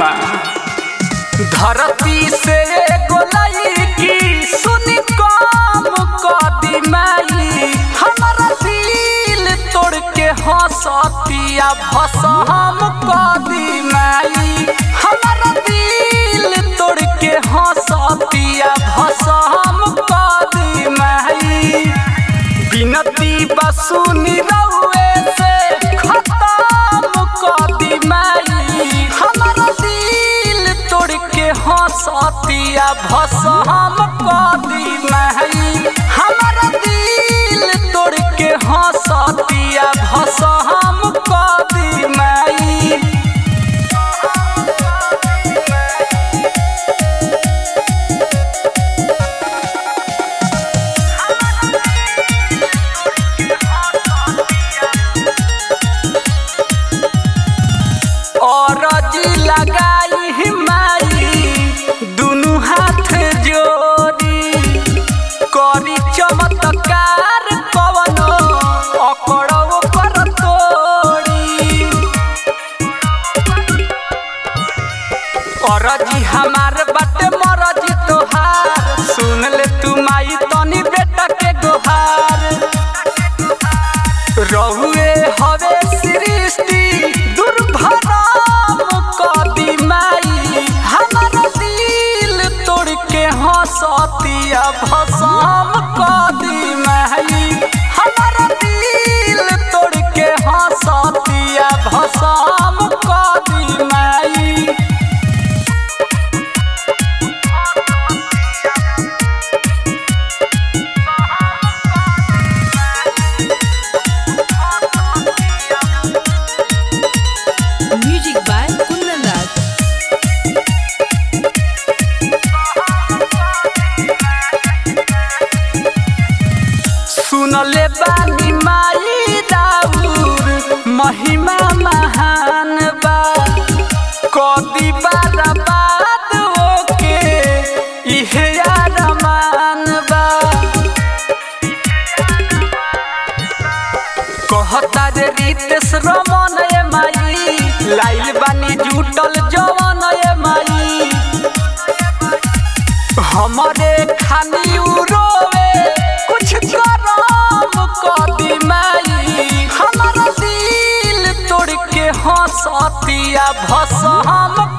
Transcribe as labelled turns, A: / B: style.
A: माँ धरती से गोलाई की सुनी काम कदी माई हमारा दिल तोड़ के हंसतिया भसम कदी माई हमारा दिल तोड़ के हंसतिया भसम कदी माई बिनती बसुनी रउए से खत्म कदी माई हमारा दिल तोड़ के हंसतिया भसम कदी माई हमारा दिल तोड़ के हंसतिया भसम कदी माई और जी लगाई माई दुनु हाथ जोड़ी करी चमत्कार कवनो अकड़ो कर तोड़ी और जी हमार बाटे मरजी तोहार सुन ले तू माई तनी बेटा के गोहार रहुए हवे सृष्टि दुर्भराम कदी माई हमारा दिल तोड़ के हंसतिया भसम कदी माई हमारा दिल तोड़ के हंसतिया भसम कदी माई
B: Music by Kundan Raj.
A: सुनले बानी माई राउर महिमा महान बा कदी बार बाद ओके इहे अरमान बा कहता जे रितेश रमन ए माई लाइल बानी जुटल जवन ए माई हमारे खानी उरोवे कुछ करम कदी माई हमारा दिल तोड़ के हंसतिया भसम